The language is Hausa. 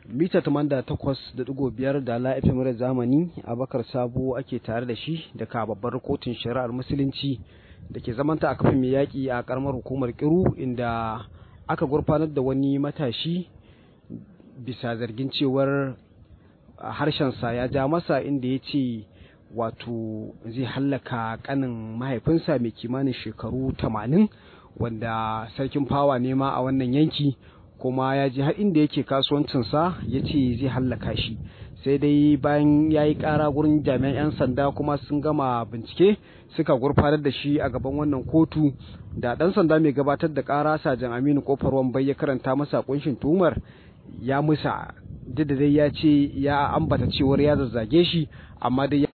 mita tamanda takwas da ɗigo biyar da la FM zamani abakar sabo ake tare da shi daga babbar kotun shari'ar musulunci da ke zamanta a kafin mai yaƙi a ƙaramar hukumar kiru inda aka gurfanar da wani matashi bisa zargin cewar harshensa ya ja masa inda ya ce wato zai hallaka kanin mahaifinsa mai kimanin shekaru tamanin wanda sarkin fawa ne ma a wannan yanki kuma ya ji har inda yake kasuwancinsa ya ce zai hallaka shi sai dai bayan ya yi ƙara gurin jami'an 'yan sanda kuma sun gama bincike suka gurfanar da shi a gaban wannan kotu da ɗan sanda mai gabatar da ƙara sajan aminu kofar wambai ya karanta masa kunshin tuhumar ya musa duk da dai ya ce ya ambata cewar ya zazzage shi amma dai